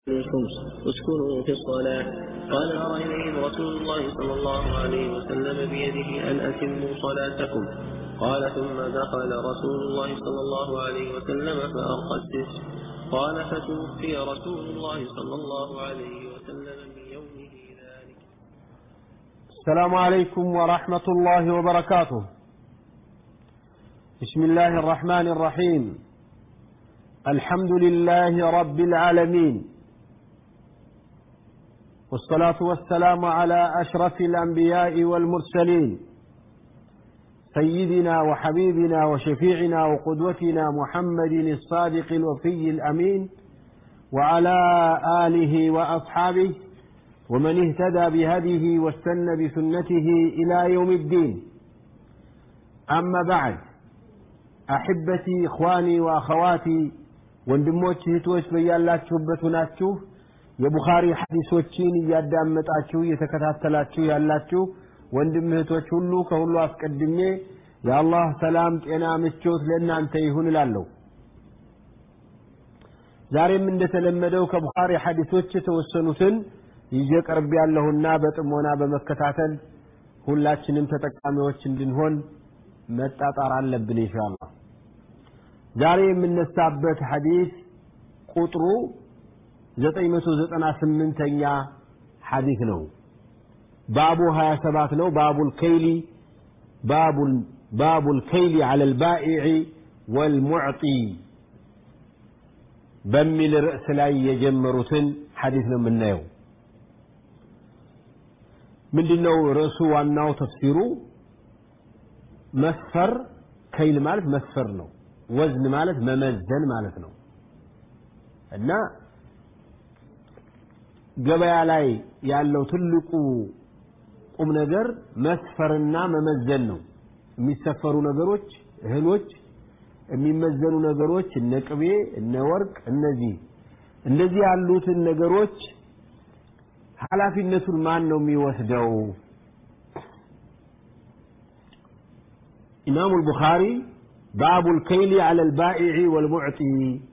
الخمس اسكنوا في الصلاة قال أرى إليهم رسول الله صلى الله عليه وسلم بيده أن أتموا صلاتكم قال ثم دخل رسول الله صلى الله عليه وسلم فأرقى السجن قال فتوفي رسول الله صلى الله عليه وسلم من يومه ذلك السلام عليكم ورحمة الله وبركاته بسم الله الرحمن الرحيم الحمد لله رب العالمين والصلاة والسلام على أشرف الأنبياء والمرسلين سيدنا وحبيبنا وشفيعنا وقدوتنا محمد الصادق الوفي الأمين وعلى آله وأصحابه ومن اهتدى بهديه واستنى بسنته إلى يوم الدين أما بعد أحبتي إخواني وأخواتي ወንድሞች እህቶች በያላችሁበት ሆናችሁ የቡኻሪ ሐዲሶችን እያዳመጣችሁ እየተከታተላችሁ ያላችሁ ወንድም እህቶች ሁሉ ከሁሉ አስቀድሜ የአላህ ሰላም ጤና ምቾት ለእናንተ ይሁን እላለሁ ዛሬም እንደተለመደው ከቡኻሪ ሐዲሶች የተወሰኑትን ይዤ ቀርብ ያለሁና በጥሞና በመከታተል ሁላችንም ተጠቃሚዎች እንድንሆን መጣጣር አለብን ኢንሻአላህ ዛሬ የምነሳበት ሐዲስ ቁጥሩ 998ኛ ሐዲስ ነው ባቡ 27 ነው ባቡል ከይሊ ባቡል ባቡል ከይሊ على البائع والمعطي በሚል ርዕስ ላይ የጀመሩትን ሐዲስ ነው የምናየው ምንድነው ርዕሱ ዋናው ተፍሲሩ መስፈር ከይል ማለት መስፈር ነው ወዝን ማለት መመዘን ማለት ነው እና ገበያ ላይ ያለው ትልቁ ቁም ነገር መስፈርና መመዘን ነው የሚሰፈሩ ነገሮች እህሎች የሚመዘኑ ነገሮች እነ ቅቤ እነ ወርቅ እነዚህ እንደዚህ ያሉትን ነገሮች ኃላፊነቱን ማን ነው የሚወስደው ኢማሙ አልቡኻሪ باب الكيل على البائع والمعطي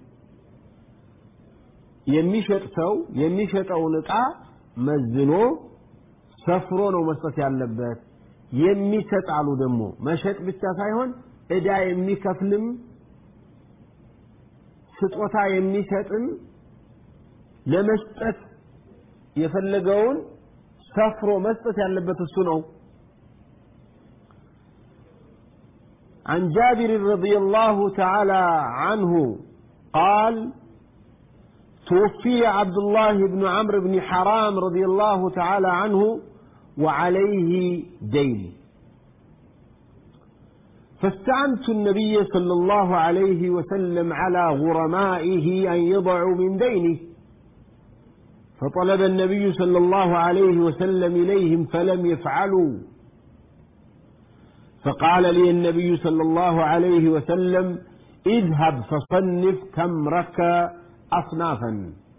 የሚሸጥ ሰው የሚሸጠውን ዕቃ መዝኖ ሰፍሮ ነው መስጠት ያለበት የሚሰጥ አሉ ደግሞ መሸጥ ብቻ ሳይሆን ዕዳ የሚከፍልም ስጦታ የሚሰጥም ለመስጠት የፈለገውን ሰፍሮ መስጠት ያለበት እሱ ነው عن جابر رضي الله تعالى عنه قال توفي عبد الله بن عمرو بن حرام رضي الله تعالى عنه وعليه دين فاستعنت النبي صلى الله عليه وسلم على غرمائه أن يضعوا من دينه فطلب النبي صلى الله عليه وسلم إليهم فلم يفعلوا فقال لي النبي صلى الله عليه وسلم اذهب فصنف تمرك أصنافا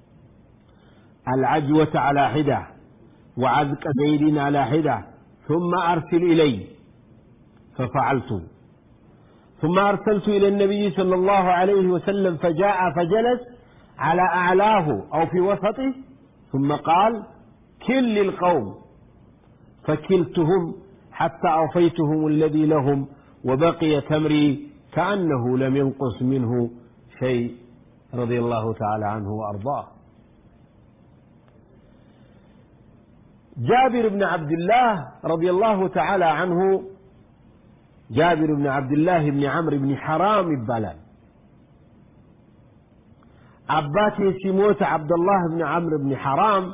العجوة على حدة وعذق زيد على حدة ثم أرسل إلي ففعلت ثم أرسلت إلى النبي صلى الله عليه وسلم فجاء فجلس على أعلاه أو في وسطه ثم قال كل القوم فكلتهم حتى أوفيتهم الذي لهم وبقي تمري كأنه لم ينقص منه شيء رضي الله تعالى عنه وأرضاه جابر بن عبد الله رضي الله تعالى عنه جابر بن عبد الله بن عمرو بن حرام البلال عباتي سيموت عبد الله بن عمرو بن حرام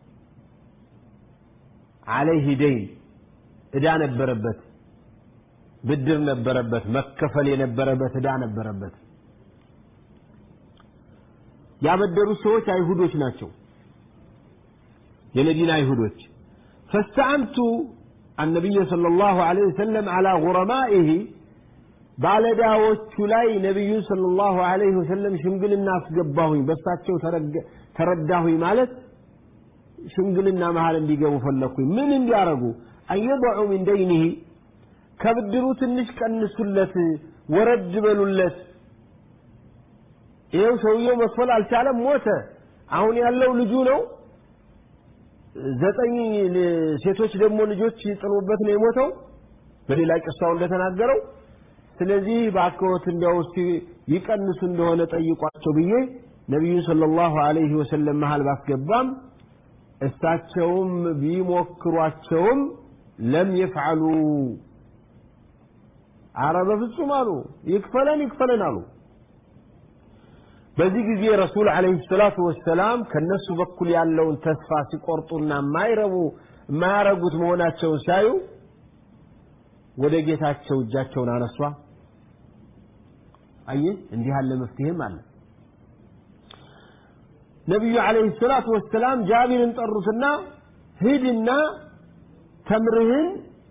عليه دين ዕዳ ነበረበት ብድር ነበረበት መከፈል የነበረበት ዕዳ ነበረበት ያበደሩ ሰዎች አይሁዶች ናቸው የመዲና አይሁዶች ፈስተዓንቱ النبي صلى الله عليه وسلم على غرمائه ባለዳዎቹ ላይ ነቢዩ ሰለላሁ ዐለይሂ ወሰለም ሽምግልና አስገባሁኝ በሳቸው ተረዳሁኝ ማለት ሽምግልና መሃል እንዲገቡ ፈለግኩኝ ምን እንዲያረጉ አየضዑ ሚን ደይኒህ ከብድሩ ትንሽ ቀንሱለት ወረድ በሉለት ይኸው ሰውየው መክፈል አልቻለም ሞተ አሁን ያለው ልጁ ነው ዘጠኝ ሴቶች ደግሞ ልጆች ጥሎበት ነው የሞተው በሌላ ቂሳው እንደተናገረው ስለዚህ በአክሮት እንዲያው እስቲ ይቀንሱ እንደሆነ ጠይቋቸው ብዬ ነቢዩ ሰለላሁ ዐለይሂ ወሰለም መሃል ባስገባም እሳቸውም ቢሞክሯቸውም ለም የፍዓሉ አረ በፍጹም አሉ ይክፈለን ይክፈለን አሉ በዚህ ጊዜ ረሱል ዓለይሂ ሰላቱ ወሰላም ከነሱ በኩል ያለውን ተስፋ ሲቆርጡና የማይረቡ የማያረጉት መሆናቸውን ሲያዩ ወደ ጌታቸው እጃቸውን አነሷ አየ እንዲህ ያለ መፍትሄም አለ ነቢዩ ዓለይሂ ሰላቱ ወሰላም ጃቢርን ጠሩትና ሂድና ተምርህን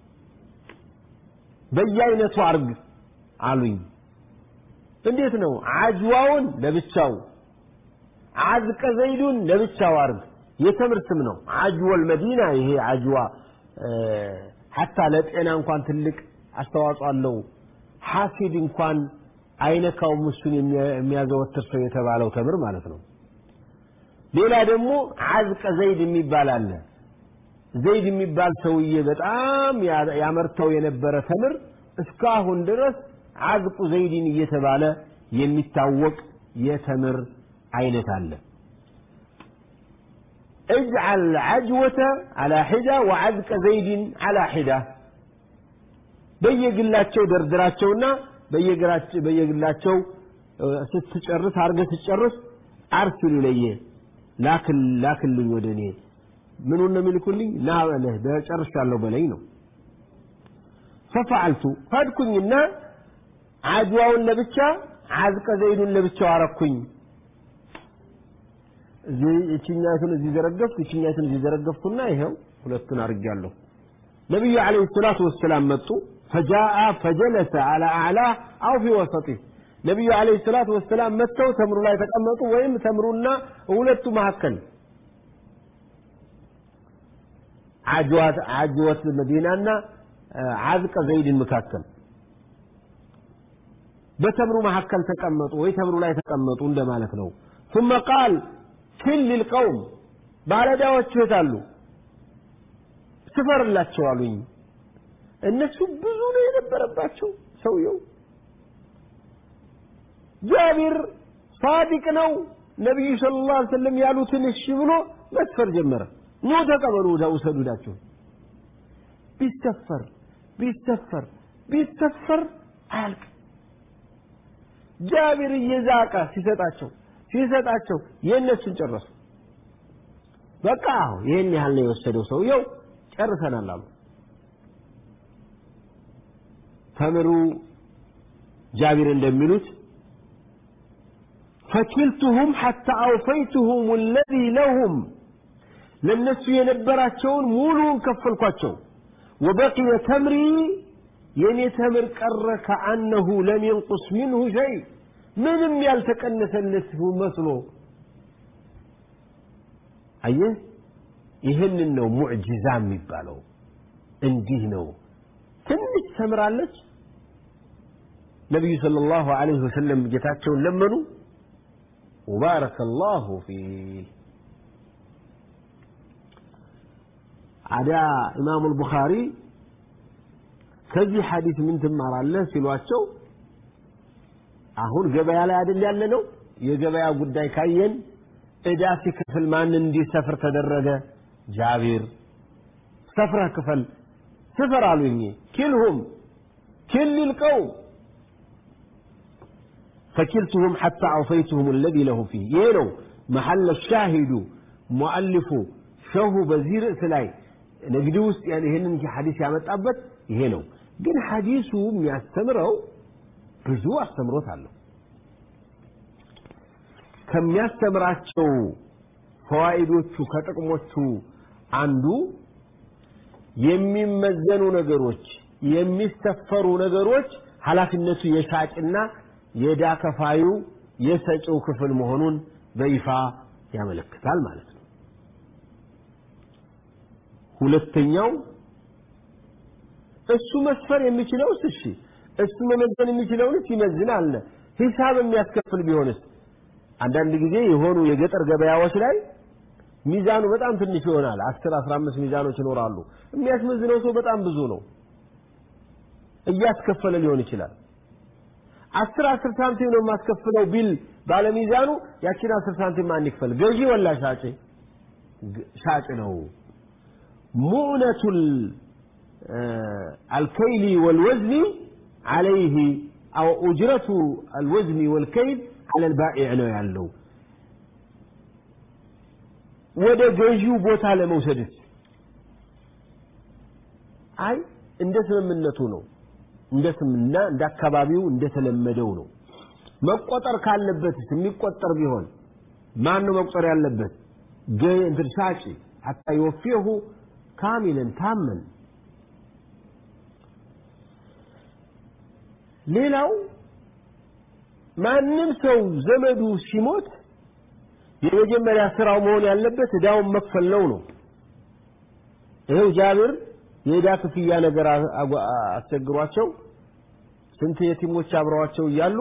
በየአይነቱ አርግ አሉኝ እንዴት ነው አጅዋውን ለብቻው አዝቀ ዘይዱን ለብቻው አርግ የተምር ስም ነው አጅወል መዲና ይሄ አጅዋ ሐታ ለጤና እንኳን ትልቅ አስተዋጽኦ አለው ሐሲድ እንኳን አይነካውም እሱን የሚያዘወትር ሰው የተባለው ተምር ማለት ነው ሌላ ደግሞ አዝቀ ዘይድ የሚባል አለ ዘይድ የሚባል ሰውዬ በጣም ያመርተው የነበረ ተምር እስካሁን ድረስ አዝቁ ዘይድን እየተባለ የሚታወቅ የተምር አይነት አለ اجعل عجوة على حدة وعزق زيد على حدة በየግላቸው ደርድራቸውና በየግላቸው ስትጨርስ አርገህ ስትጨርስ አርሲሉ ለየ ላክል ላክልኝ ወደ እኔ ምኑን ነው የሚልኩልኝ ና በለህ ጨርሻለሁ በለኝ ነው ፈፈዓልቱ ሄድኩኝና አድዋውን ለብቻ አዝቀ ዘይዱን ለብቻው አረኩኝ እችኛቱን እዚህ ዘረገፍኩ እችኛቱን እዚህ ዘረገፍኩና ይኸው ሁለቱን አድርጌያለሁ ነቢዩ ዓለይሂ ሰላቱ ወሰላም መጡ ፈጃአ ፈጀለሰ አላ አዕላህ አው ፊ ወሰጢህ ነቢዩ ዓለይሂ ሰላቱ ወሰላም መጥተው ተምሩ ላይ ተቀመጡ ወይም ተምሩና ሁለቱ መካከል عجوات عجوة المدينة عزق زيد مكاكل بتمروا محكل تقمطوا ويتمروا لا يتقمطوا عند مالك ነው ثم قال كل القوم ባለዳዎች ይታሉ ስፈርላቸው አሉኝ እነሱ ብዙ ነው የነበረባቸው ሰውየው ጃቢር ሳዲቅ ነው ነቢዩ ሰለላሁ ዐለይሂ ወሰለም ያሉትን እሺ ብሎ መስፈር ጀመረ ኑ ተቀበሉ ውሰዱዳቸው ቢሰፈር ቢሰፈር ቢሰፈር አያልቅ ጃቢር እየዛቀ ሲሰጣቸው ሲሰጣቸው የእነሱን ጨረሱ በቃ ይህን ያህል ነው የወሰደው ሰውየው ጨርሰናል አሉ ተምሩ ጃቢር እንደሚሉት ፈኪልቱሁም ሐታ አውፈይቱሁም الذي لهم ለነሱ የነበራቸውን ሙሉውን ከፈልኳቸው ወበቂየ ተምሪ የኔ ተምር ቀረ ከአነሁ ለም የንቁስ ሚንሁ ሸይ ምንም ያልተቀነሰለት መስሎ አየህ ይህንን ነው ሙዕጂዛ የሚባለው እንዲህ ነው ትንሽ ተምራለች ነቢዩ صلى الله عليه وسلم ጌታቸውን ለመኑ وبارك الله فيه አዳ ኢማሙ አልቡኻሪ ከዚህ ሐዲስ ምን ትማራለህ ሲሏቸው አሁን ገበያ ላይ አይደል ያለ ነው የገበያ ጉዳይ ካየን እዳ ሲከፍል ማን እንዲሰፍር ተደረገ ጃቢር ሰፍረህ ክፈል ስፈር አሉኝ ኪልሁም ኪል ልቀውም فكلتهم حتى أوفيتهم الذي له فيه يلو محل الشاهد مؤلف ሸሁ በዚህ ርዕስ ላይ ንግድ ውስጥ ይህንን ሐዲስ ያመጣበት ይሄ ነው ግን ሐዲሱ የሚያስተምረው ብዙ አስተምሮት አለው ከሚያስተምራቸው ፈዋኢዶቹ ከጥቅሞቹ አንዱ የሚመዘኑ ነገሮች የሚሰፈሩ ነገሮች ኃላፊነቱ የሻጭና የዕዳ ከፋዩ የሰጪው ክፍል መሆኑን በይፋ ያመለክታል ማለት ነው ሁለተኛው እሱ መስፈር የሚችለውስ እሺ እሱ መመዘን የሚችለውንስ ይመዝን አለ ሂሳብ የሚያስከፍል ቢሆንስ አንዳንድ ጊዜ የሆኑ የገጠር ገበያዎች ላይ ሚዛኑ በጣም ትንሽ ይሆናል። አስር አስራ አምስት ሚዛኖች ይኖራሉ። የሚያስመዝነው ሰው በጣም ብዙ ነው። እያስከፈለ ሊሆን ይችላል። አስር አስር ሳንቲም ነው የማስከፍለው ቢል ባለሚዛኑ ያችን አስር ሳንቲም ማን ይክፈል? ገዢ ወላ ሻጭ? ሻጭ ነው። ሙዕነቱል አልከይሊ ወልወዝኒ عليه أو أجرة الوزن والكيل على البائع ነው ያለው ወደ ገዢው ቦታ ለመውሰድስ አይ እንደ ስምምነቱ ነው እንደ ስምና እንደ አካባቢው እንደተለመደው ነው መቆጠር ካለበትስ የሚቆጠር ቢሆን ማን ነው መቁጠር ያለበት እንትን ሻጭ ሐታ ይወፊሁ ካሚለን ታመን ሌላው ማንም ሰው ዘመዱ ሲሞት የመጀመሪያ ስራው መሆን ያለበት እዳውን መክፈል ነው ነው ይሄው ጃብር የዕዳ ክፍያ ነገር አስቸግሯቸው ስንት የቲሞች አብረዋቸው እያሉ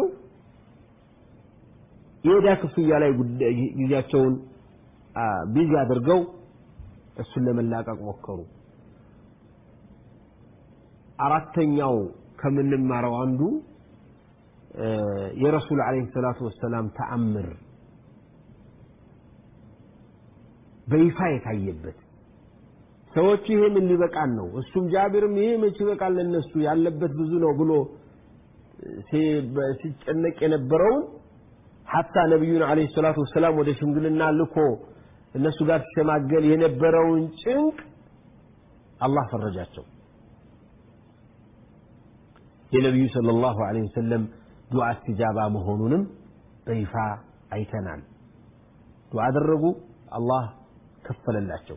የዕዳ ክፍያ ላይ ጊዜያቸውን ቢዚ አድርገው እሱን ለመላቀቅ ሞከሩ አራተኛው ከምንማረው አንዱ የረሱል አለይሂ ሰላቱ ወሰላም ተአምር በይፋ የታየበት ሰዎች ይሄ ምን ሊበቃን ነው እሱም ጃቢርም ይሄ መች ይበቃል ለነሱ ያለበት ብዙ ነው ብሎ ሲጨነቅ የነበረውን ሐታ ነቢዩን አለይሂ ሰላቱ ወሰላም ወደ ሽምግልና ልኮ እነሱ ጋር ሲሸማገል የነበረውን ጭንቅ አላህ ፈረጃቸው የነቢዩ ሰለላሁ ዐለይሂ ወሰለም ዱዓ እስትጃባ መሆኑንም በይፋ አይተናል ዱዓ አደረጉ አላህ ከፈለላቸው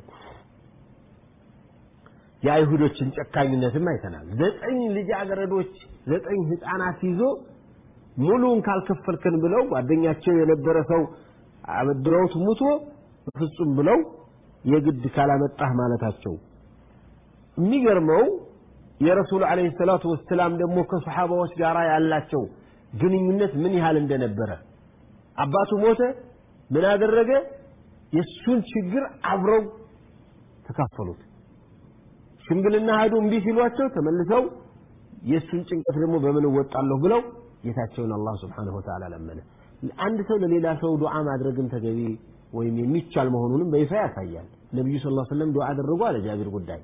የአይሁዶችን ጨካኝነትም አይተናል ዘጠኝ ልጃገረዶች ዘጠኝ ህፃናት ይዞ ሙሉን ካልከፈልከን ብለው ጓደኛቸው የነበረ ሰው አበድረውት ሙቶ በፍጹም ብለው የግድ ካላመጣህ ማለታቸው የሚገርመው የረሱል አለይሂ ሰላቱ ወሰላም ደግሞ ከሰሓባዎች ጋር ያላቸው ግንኙነት ምን ያህል እንደነበረ አባቱ ሞተ ምን አደረገ የእሱን ችግር አብረው ተካፈሉት ሽምግልና ሄዱ እምቢ ሲሏቸው ተመልሰው የእሱን ጭንቀት ደግሞ በምን እወጣለሁ ብለው ጌታቸውን አላህ ስብሓንሁ ወተዓላ ለመነ አንድ ሰው ለሌላ ሰው ዱዓ ማድረግም ተገቢ ወይም የሚቻል መሆኑንም በይፋ ያሳያል ነቢዩ ስ ሰለም ዱዓ አደረጉ አለ ጃቢር ጉዳይ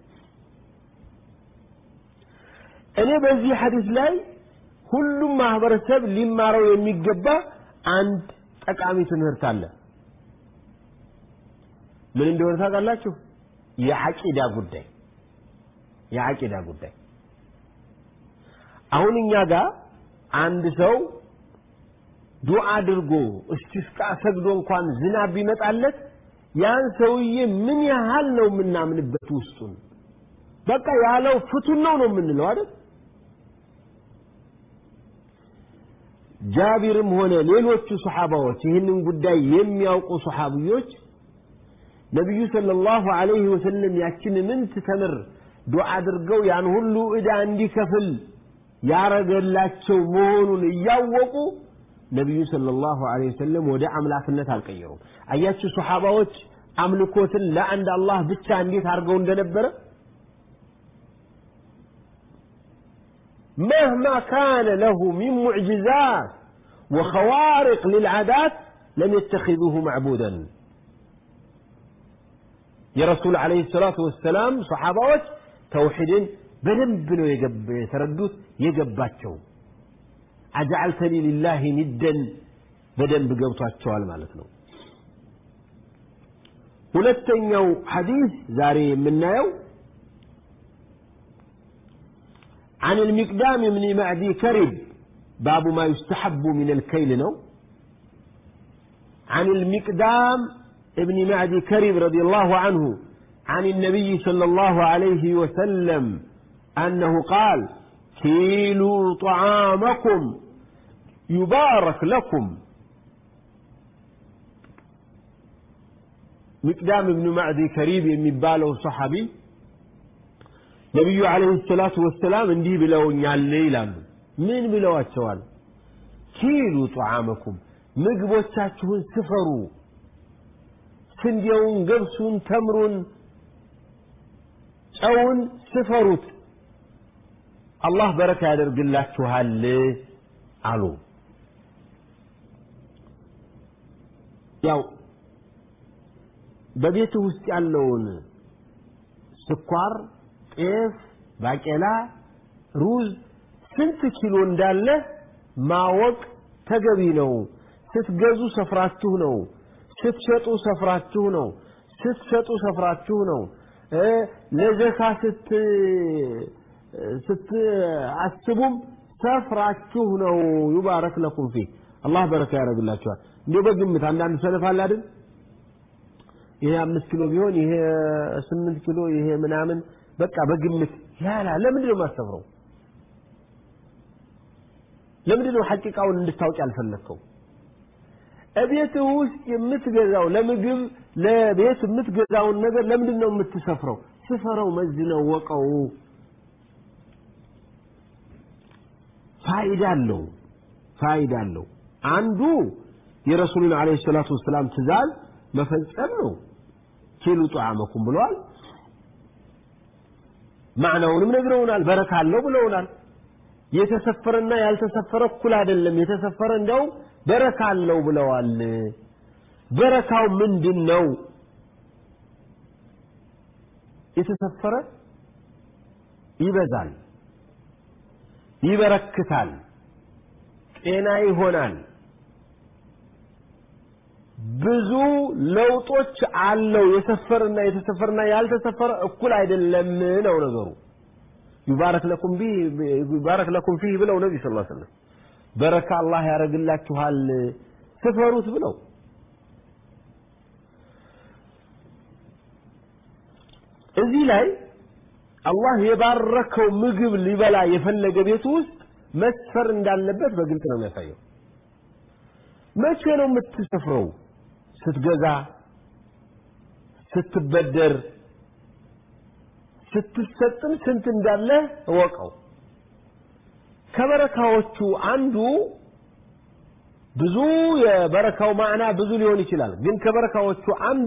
እኔ በዚህ ሐዲስ ላይ ሁሉም ማህበረሰብ ሊማረው የሚገባ አንድ ጠቃሚ ትምህርት አለ ምን እንደሆነ ታውቃላችሁ የዐቂዳ ጉዳይ የዐቂዳ ጉዳይ አሁን እኛ ጋር አንድ ሰው ዱዓ አድርጎ እስቲስቃ ሰግዶ እንኳን ዝናብ ቢመጣለት ያን ሰውዬ ምን ያህል ነው የምናምንበት ውስጡን በቃ ያለው ፍቱን ነው ነው የምንለው አይደል ጃቢርም ሆነ ሌሎቹ ሰሓባዎች ይህንን ጉዳይ የሚያውቁ ሰሓብዮች ነቢዩ ሰለላሁ ዐለይሂ ወሰለም ያችን ምንት ተምር ዱዓ አድርገው ያን ሁሉ ዕዳ እንዲከፍል ያረገላቸው መሆኑን እያወቁ ነቢዩ ሰለላሁ ዐለይሂ ወሰለም ወደ አምላክነት አልቀየሩም አያችሁ ሰሓባዎች አምልኮትን ለአንድ አላህ ብቻ እንዴት አድርገው እንደነበረ مهما كان له من معجزات وخوارق للعادات لم يتخذوه معبودا يا رسول عليه الصلاة والسلام صحابات توحيد በደንብ ነው የተረዱት የገባቸው አጀዓልተኒ ሊላህ ኒደን በደንብ ገብቷቸዋል ማለት ነው ሁለተኛው ሐዲስ ዛሬ የምናየው عن المقدام بن معدي كرب باب ما يستحب من الكيل نو عن المقدام ابن معدي كرب رضي الله عنه عن النبي صلى الله عليه وسلم أنه قال كيلوا طعامكم يبارك لكم مقدام ابن معدي كريب የሚባለው ሰሐቢ ነቢዩ አለይሂ ሰላቱ ወሰላም እንዲህ ብለውኛል ይላሉ ምን ብለዋቸዋል ኪሉ ጧዓመኩም ምግቦቻችሁን ስፈሩ ስንዴውን ገብሱን ተምሩን ጨውን ስፈሩት አላህ በረካ ያደርግላችኋል አሉ ያው በቤት ውስጥ ያለውን ስኳር ጤፍ ባቄላ ሩዝ ስንት ኪሎ እንዳለ ማወቅ ተገቢ ነው ስትገዙ ሰፍራችሁ ነው ስትሸጡ ሰፍራችሁ ነው ስትሸጡ ሰፍራችሁ ነው ለዘካ ስት ስትአስቡም ሰፍራችሁ ነው ዩባረክ ለኩም ፊ አላህ በረካ ያደርግላችኋል እንዲሁ በግምት አንዳንድ ሰለፍ አለ አይደል ይሄ አምስት ኪሎ ቢሆን ይሄ ስምንት ኪሎ ይሄ ምናምን በቃ በግምት ያላ ለምንድን ነው የማስተፍረው ለምንድን ነው ሐቂቃውን እንድታውቅ ያልፈለግከው እቤት ውስጥ የምትገዛው ለምግብ ለቤት የምትገዛውን ነገር ለምንድን ነው የምትሰፍረው ስፈረው መዝነው ወቀው ፋይዳ አለው ፋይዳ አለው አንዱ የረሱሉን አለይሂ ሰላቱ ወሰላም ትእዛዝ መፈጸም ነው ኪሉ ጧዓመኩም ብለዋል ማዕናውንም ነግረውናል በረካ አለው ብለውናል የተሰፈረና ያልተሰፈረ እኩል አይደለም የተሰፈረ እንዲያውም በረካ አለው ብለዋል በረካው ምንድን ነው የተሰፈረ ይበዛል ይበረክታል ጤና ይሆናል ብዙ ለውጦች አለው የሰፈርና የተሰፈርና ያልተሰፈረ እኩል አይደለም ነው ነገሩ ይባረክ ለኩም ቢ ይባረክ ለኩም ፊህ ብለው ነቢ ስ ሰለም በረካ አላህ ያደርግላችኋል ስፈሩት ብለው እዚህ ላይ አላህ የባረከው ምግብ ሊበላ የፈለገ ቤት ውስጥ መስፈር እንዳለበት በግልጽ ነው የሚያሳየው መቼ ነው የምትሰፍረው ስትገዛ ስትበደር ስትሰጥም ስንት እንዳለ እወቀው ከበረካዎቹ አንዱ ብዙ የበረካው ማዕና ብዙ ሊሆን ይችላል ግን ከበረካዎቹ አንዱ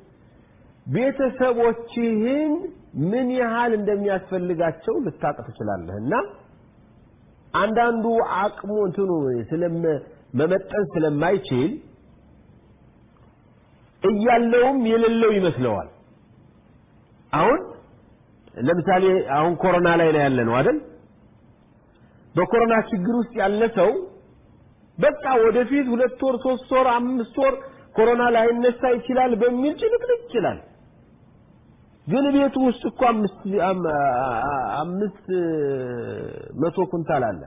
ቤተሰቦችህን ምን ያህል እንደሚያስፈልጋቸው ልታቅ ትችላለህ እና አንዳንዱ አቅሙ እንትኑ መመጠን ስለማይችል እያለውም የሌለው ይመስለዋል አሁን ለምሳሌ አሁን ኮሮና ላይ ነው ያለ ነው አይደል በኮሮና ችግር ውስጥ ያለ ሰው በቃ ወደፊት ሁለት ወር ሶስት ወር አምስት ወር ኮሮና ላይነሳ ይችላል በሚል ጭንቅንቅ ይችላል ግን ቤቱ ውስጥ እኮ አምስት አምስት መቶ ኩንታል አለ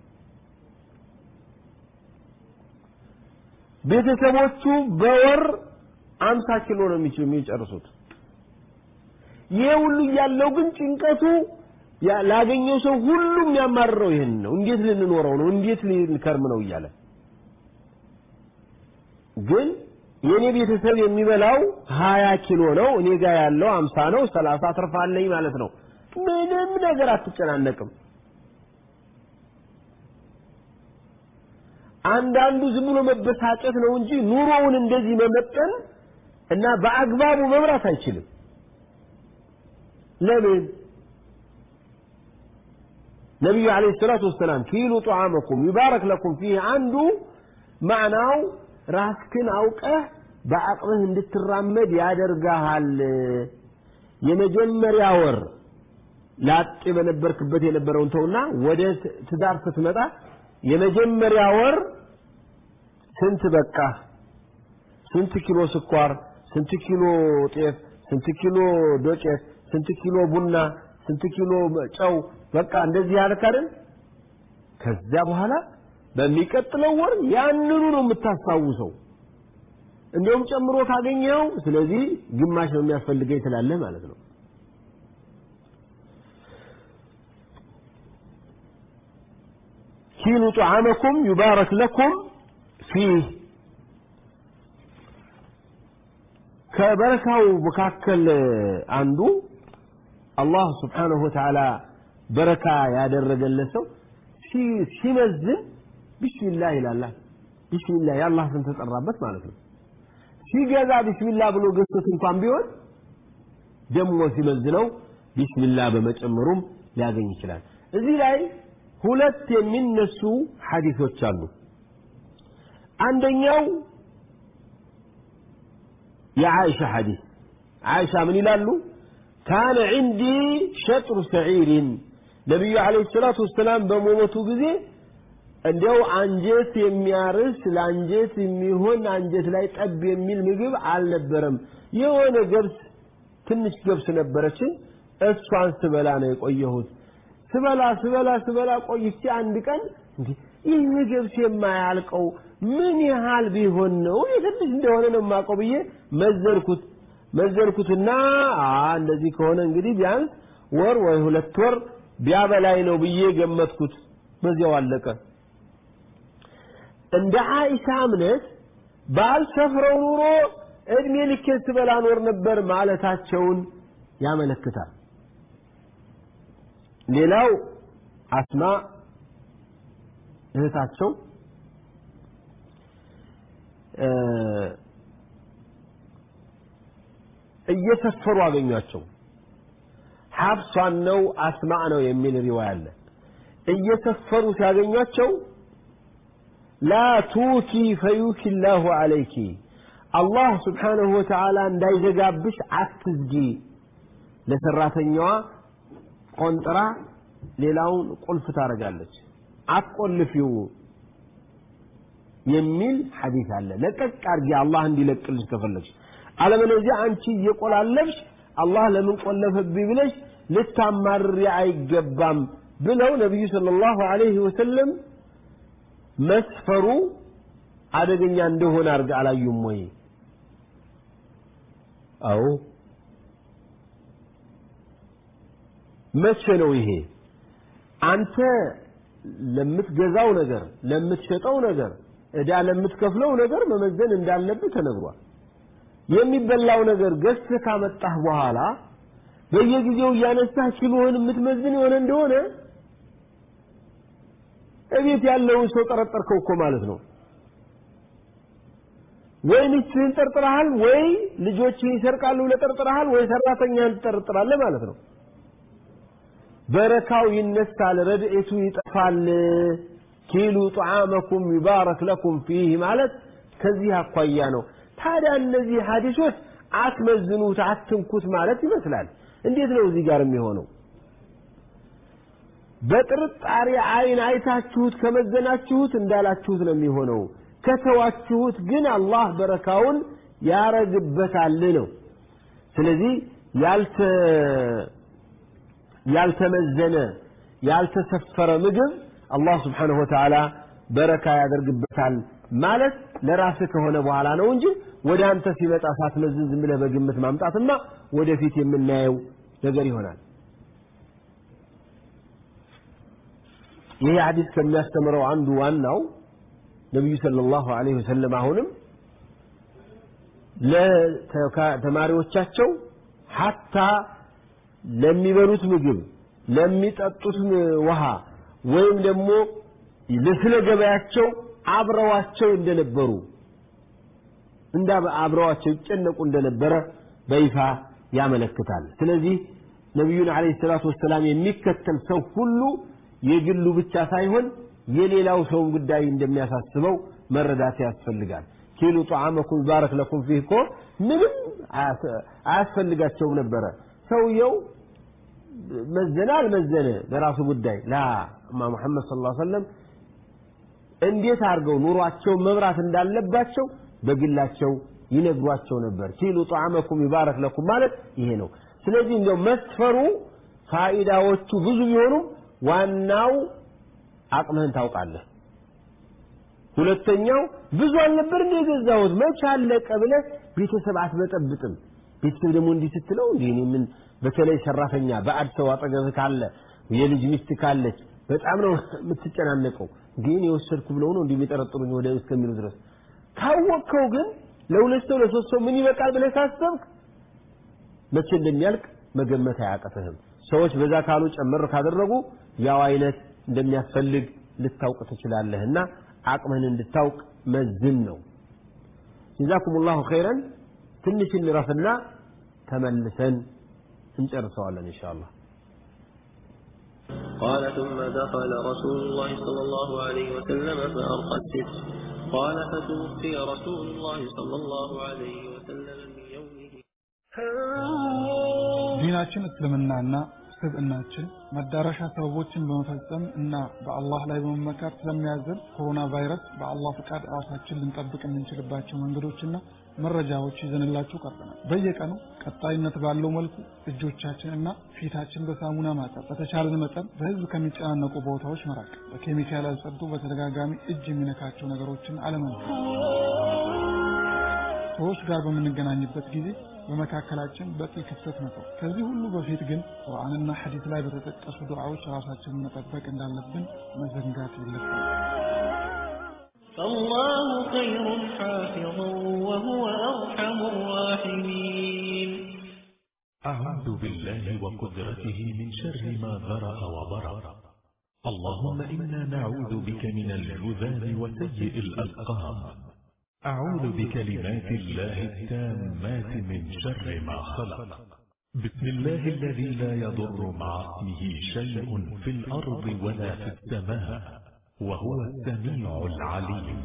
ቤተሰቦቹ በወር አምሳ ኪሎ ነው የሚጨርሱት ይሄ ሁሉ እያለው ግን ጭንቀቱ ላገኘው ሰው ሁሉም ያማርረው ይህን ነው እንዴት ልንኖረው ነው እንዴት ልንከርም ነው እያለ ግን የኔ ቤተሰብ የሚበላው ሀያ ኪሎ ነው እኔ ጋር ያለው አምሳ ነው ሰላሳ ትርፋለኝ ማለት ነው ምንም ነገር አትጨናነቅም አንዳንዱ ዝም ብሎ መበሳጨት ነው እንጂ ኑሮውን እንደዚህ መመጠን እና በአግባቡ መምራት አይችልም ለምን ነቢዩ አለይሂ ሰላቱ ወሰላም ኪሉ ጧዓመኩም ይባረክ ለኩም ፊህ አንዱ ማዕናው ራስክን አውቀህ በአቅምህ እንድትራመድ ያደርግሃል የመጀመሪያ ወር ላጤ በነበርክበት የነበረውን ተውና ወደ ትዳር ስትመጣ የመጀመሪያ ወር ስንት በቃ ስንት ኪሎ ስኳር ስንት ኪሎ ጤፍ ስንት ኪሎ ዶቄት ስንት ኪሎ ቡና ስንት ኪሎ ጨው በቃ እንደዚህ ያልክ አይደል ከዚያ በኋላ በሚቀጥለው ወር ያንኑ ነው የምታስታውሰው እንደውም ጨምሮ ካገኘው ስለዚህ ግማሽ ነው የሚያስፈልገኝ ትላለህ ማለት ነው ኪሉ ጣዓመኩም ዩባረክ ለኩም ፊህ ከበረካው መካከል አንዱ አላህ ስብሓንሁ ወተዓላ በረካ ያደረገለት ሰው ሲመዝን ቢስሚላህ ይላላ ቢስሚላ የአላህ ስም ተጠራበት ማለት ነው። ሲገዛ ቢስሚላ ብሎ ገዝቶት እንኳን ቢሆን ደግሞ ሲመዝነው ቢስሚላ በመጨመሩም ሊያገኝ ይችላል። እዚህ ላይ ሁለት የሚነሱ ሐዲሶች አሉ። አንደኛው የዓይሻ ሐዲስ ዓይሻ ምን ይላሉ? ካነ ዒንዲ ሸጥሩ ሰዒሪን ነቢዩ ዓለይሂ ሰላቱ ወሰላም በሞቱ ጊዜ እንዲያው አንጀት የሚያርስ ለአንጀት የሚሆን አንጀት ላይ ጠብ የሚል ምግብ አልነበረም። የሆነ ገብስ ትንሽ ገብስ ነበረችን፣ እሷን ስበላ ነው የቆየሁት። ስበላ ስበላ ስበላ ቆይቼ አንድ ቀን እንዲህ ይህ ገብስ የማያልቀው ምን ያህል ቢሆን ነው? ትንሽ እንደሆነ ነው የማውቀው ብዬ መዘርኩት መዘርኩትና እንደዚህ ከሆነ እንግዲህ ቢያንስ ወር ወይ ሁለት ወር ቢያበላይ ነው ብዬ ገመትኩት። በዚያው አለቀ። እንደ አይሻ እምነት ባልሰፍረው ኑሮ እድሜ ልኬን ስበላ ኖር ነበር ማለታቸውን ያመለክታል። ሌላው አስማ እህታቸው እየሰፈሩ አገኟቸው። ሐፍሷን ነው አስማዕ ነው የሚል ሪዋያ አለ። እየሰፈሩ ሲያገኟቸው ላ ቱኪ ፈዩኪ ላሁ አለይኪ አላህ ስብሓነሁ ወተዓላ እንዳይዘጋብሽ አትዝጊ። ለሰራተኛዋ ቆንጥራ ሌላውን ቁልፍ ታደርጋለች። አትቆልፊው የሚል ሐዲስ አለ። ለቀቅ አድርጊ አላህ እንዲለቅልሽ ከፈለግሽ። አለበለዚያ አንቺ እየቆላለፍሽ አላህ ለምን ቆለፈብኝ ብለሽ ልታማርሪ አይገባም ብለው ነቢዩ ሰለላሁ ዐለይሂ ወሰለም መስፈሩ አደገኛ እንደሆነ አድርገ አላዩም ወይ? አዎ። መቼ ነው ይሄ? አንተ ለምትገዛው ነገር፣ ለምትሸጠው ነገር፣ ዕዳ ለምትከፍለው ነገር መመዘን እንዳለብህ ተነግሯል። የሚበላው ነገር ገዝተህ ካመጣህ በኋላ በየጊዜው እያነሳህ ኪሎህን የምትመዝን የሆነ እንደሆነ እቤት ያለውን ሰው ጠረጠርከው እኮ ማለት ነው። ወይ ሚስትህን ጠርጥረሃል፣ ወይ ልጆችህን ይሰርቃሉ ብለህ ጠርጥረሃል፣ ወይ ሰራተኛህን ትጠርጥራለህ ማለት ነው። በረካው ይነሳል፣ ረድኤቱ ይጠፋል። ኪሉ ጣዓመኩም ይባረክ ለኩም ፊህ ማለት ከዚህ አኳያ ነው። ታዲያ እነዚህ ሐዲሶች አትመዝኑት፣ አትንኩት ማለት ይመስላል። እንዴት ነው እዚህ ጋር የሚሆነው? በጥርጣሬ አይን አይታችሁት ከመዘናችሁት እንዳላችሁት ነው የሚሆነው። ከተዋችሁት ግን አላህ በረካውን ያረግበታል ነው። ስለዚህ ያልተ ያልተመዘነ ያልተሰፈረ ምግብ አላህ ስብሓነሁ ወተዓላ በረካ ያደርግበታል ማለት ለራስህ ከሆነ በኋላ ነው እንጂ ወደ አንተ ሲመጣ ሳትመዝን ዝም ብለህ በግምት ማምጣትማ ወደፊት የምናየው ነገር ይሆናል። ይህ ሐዲስ ከሚያስተምረው አንዱ ዋናው ነቢዩ ሰለላሁ ዐለይሂ ወሰለም አሁንም ለተማሪዎቻቸው ሐታ ለሚበሉት ምግብ፣ ለሚጠጡት ውሃ ወይም ደግሞ ለስለ ገበያቸው አብረዋቸው እንደነበሩ እንዳ አብረዋቸው ይጨነቁ እንደነበረ በይፋ ያመለክታል። ስለዚህ ነቢዩን ዓለይሂ ሰላቱ ወሰላም የሚከተል ሰው ሁሉ የግሉ ብቻ ሳይሆን የሌላው ሰውን ጉዳይ እንደሚያሳስበው መረዳት ያስፈልጋል። ኪሉ ጣዓመኩም ባረክ ለኩም ፊህ እኮ ምንም አያስፈልጋቸውም ነበረ። ሰውየው መዘነ አልመዘነ ለራሱ ጉዳይ ላ እማ ሙሐመድ ሰለላሁ ዐለይሂ ወሰለም እንዴት አድርገው ኑሯቸውን መምራት እንዳለባቸው በግላቸው ይነግሯቸው ነበር። ኪሉ ጣዓመኩም ይባረክ ለኩም ማለት ይሄ ነው። ስለዚህ እንዲያው መስፈሩ ፋኢዳዎቹ ብዙ ቢሆኑም ዋናው አቅምህን ታውቃለህ። ሁለተኛው ብዙ አልነበር እንደ የገዛሁት መቼ አለቀ ብለህ ቤተሰብ አትበጠብጥም። ቤተሰብ ደግሞ እንዲህ ስትለው እንዲህ እኔ ምን በተለይ ሰራተኛ ባዕድ ሰው አጠገብህ ካለ የልጅ ሚስት ካለች በጣም ነው የምትጨናነቀው። ግን የወሰድኩ ብለው ነው እንዲህ የሚጠረጥሩኝ ወደ እስከሚሉ ድረስ ካወቅከው ግን ለሁለት ሰው ለሶስት ሰው ምን ይበቃል ብለህ ካሰብክ መቼ እንደሚያልቅ መገመት አያቅትህም። ሰዎች በዛ ካሉ ጨመር ካደረጉ ያው አይነት እንደሚያስፈልግ ልታውቅ ትችላለህና አቅምህን እንድታውቅ መዝን ነው ጀዛኩም ላሁ ኸይረን ትንሽ እንረፍና ተመልሰን እንጨርሰዋለን እንሻ አላህ قال ثم دخل رسول الله صلى الله عليه وسلم فأرقى الستر قال فتوفي رسول الله صلى الله عليه وسلم من يومه ዲናችን እስልምናና ስብዕናችን መዳረሻ ሰበቦችን በመፈጸም እና በአላህ ላይ በመመካት ስለሚያዘን ኮሮና ቫይረስ በአላህ ፍቃድ ራሳችን ልንጠብቅ የምንችልባቸው መንገዶችና መረጃዎች ይዘንላችሁ ቀርበናል። በየቀኑ ቀጣይነት ባለው መልኩ እጆቻችን እና ፊታችን በሳሙና ማጠብ፣ በተቻለን መጠን በህዝብ ከሚጨናነቁ ቦታዎች መራቅ፣ በኬሚካል ያልጸዱ በተደጋጋሚ እጅ የሚነካቸው ነገሮችን አለመንካት፣ ሰዎች ጋር በምንገናኝበት ጊዜ በመካከላችን በቂ ክፍተት መተው። ከዚህ ሁሉ በፊት ግን ቁርአንና ሐዲስ ላይ በተጠቀሱ ዱዓዎች ራሳችንን መጠበቅ እንዳለብን መዘንጋት የለብንም። فالله خير حافظا وهو أرحم الراحمين أعوذ بالله وقدرته من شر ما ذرأ وبرأ اللهم إنا نعوذ بك من الجذام وسيء الأسقام أعوذ بكلمات الله التامات من شر ما خلق بسم الله الذي لا يضر مع اسمه شيء في الأرض ولا في السماء وهو السميع العليم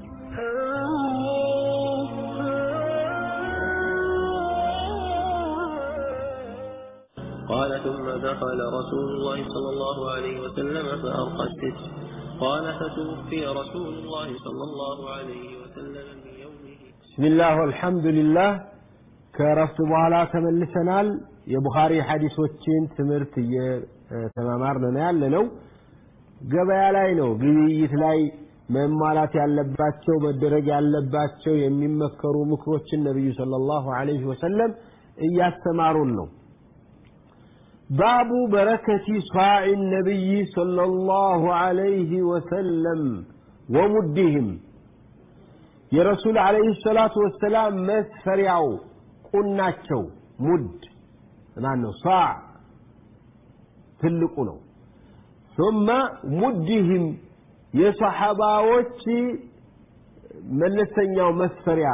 قال ثم دخل رسول الله صلى الله عليه وسلم فأرقى الستر قال فتوفي رسول الله صلى الله عليه وسلم من يومه ብስሚላህ ወልሐምዱሊላህ ከረፍት በኋላ ተመልሰናል የቡኻሪ ሐዲሶችን ትምህርት እየተማማርን ነው ያለ ነው ገበያ ላይ ነው ግብይት ላይ መሟላት ያለባቸው መደረግ ያለባቸው የሚመከሩ ምክሮችን ነቢዩ ሰለላሁ ዐለይሂ ወሰለም እያስተማሩን ነው باب بركة صاع النبي صلى الله عليه وسلم ومدهم የረሱል አለይሂ ሰላቱ ወሰላም መስፈሪያው ቁናቸው ሙድ ማን ነው ሳዕ ትልቁ ነው ثم ሙድህም የሰሐባዎች መለስተኛው መስፈሪያ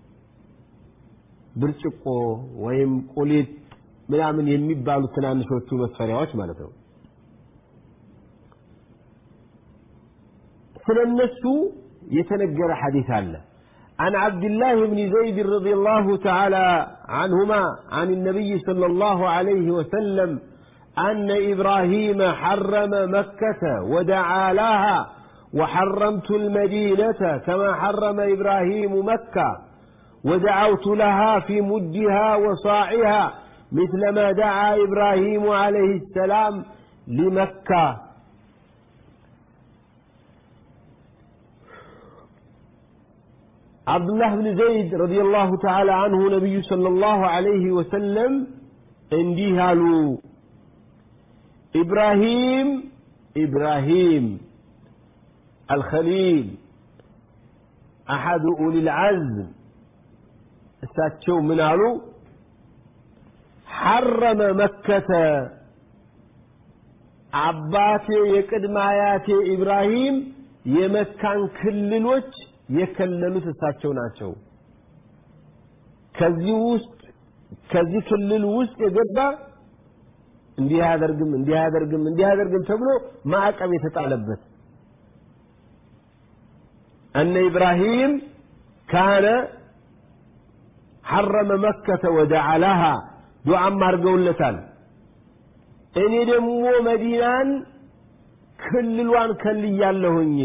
ብርጭቆ ወይም ቁሊት ምናምን የሚባሉ ትናንሾቹ መስፈሪያዎች ማለት ነው ስለነሱ يتنجر حديث الله عن عبد الله بن زيد رضي الله تعالى عنهما عن النبي صلى الله عليه وسلم أن إبراهيم حرم مكة ودعا لها وحرمت المدينة كما حرم إبراهيم مكة ودعوت لها في مدها وصاعها مثل ما دعا إبراهيم عليه السلام لمكة عبد الله بن زيد رضي الله تعالى عنه نبي صلى الله عليه وسلم እንዲህ አሉ إبراهيم إبراهيم الخليل أحد أولي العزم እሳቸው ምን አሉ ሐረመ መከተ አባቴ የቅድመ አያቴ ኢብራሂም የመካን ክልሎች የከለሉት እሳቸው ናቸው ከዚህ ውስጥ ከዚህ ክልል ውስጥ የገባ እንዲህ አያደርግም እንዲህ አያደርግም እንዲህ አያደርግም ተብሎ ማዕቀብ የተጣለበት እነ ኢብራሂም ካነ ሐረመ መከተ ወደዓላሃ ዱዓም አድርገውለታል እኔ ደግሞ መዲናን ክልሏን ከልያለሁኝ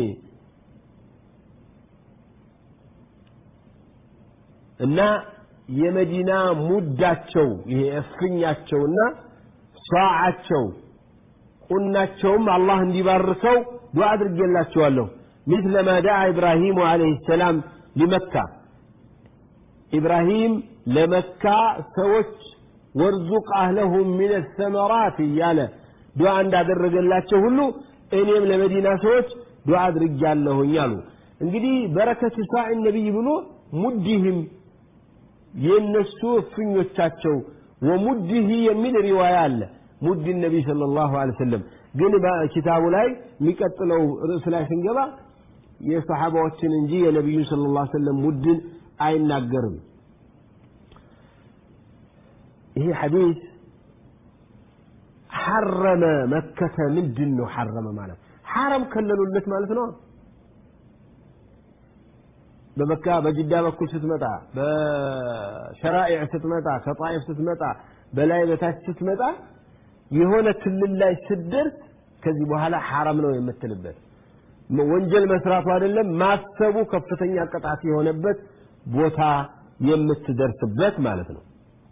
እና የመዲና ሙዳቸው ይሄ እፍኛቸውና ሷዓቸው ቁናቸውም አላህ እንዲባርከው ዱዓ አድርጌላቸዋለሁ مثل ما دعا إبراهيم عليه السلام لمكة إبراهيم لمكة سوت وارزق أهلهم من الثمرات ياله دعاء عند أدرج الله هلو إنيم لمدينة سوت دعاء رجال له يالو እንግዲህ በረከት ሳዕ ነቢይ ብሎ ሙድህም የነሱ እፍኞቻቸው ወሙድህ የሚል ሪዋያ አለ ሙድ ነቢይ ስለ ላሁ ለ ሰለም ግን በኪታቡ ላይ የሚቀጥለው ርዕስ ላይ ስንገባ የሰሓባዎችን እንጂ የነቢዩን ስለ ላ ሰለም ውድን አይናገርም ይሄ ሐዲስ ሐረመ መከተ ምንድን ነው ሐረመ ማለት ሐረም ከለሉለት ማለት ነው በመካ በጅዳ በኩል ስትመጣ በሸራኢዕ ስትመጣ ከጣይፍ ስትመጣ በላይ በታች ስትመጣ የሆነ ክልል ላይ ስትደርስ ከዚህ በኋላ ሐረም ነው የምትልበት ወንጀል መስራቱ አይደለም ማሰቡ ከፍተኛ ቅጣት የሆነበት ቦታ የምትደርስበት ማለት ነው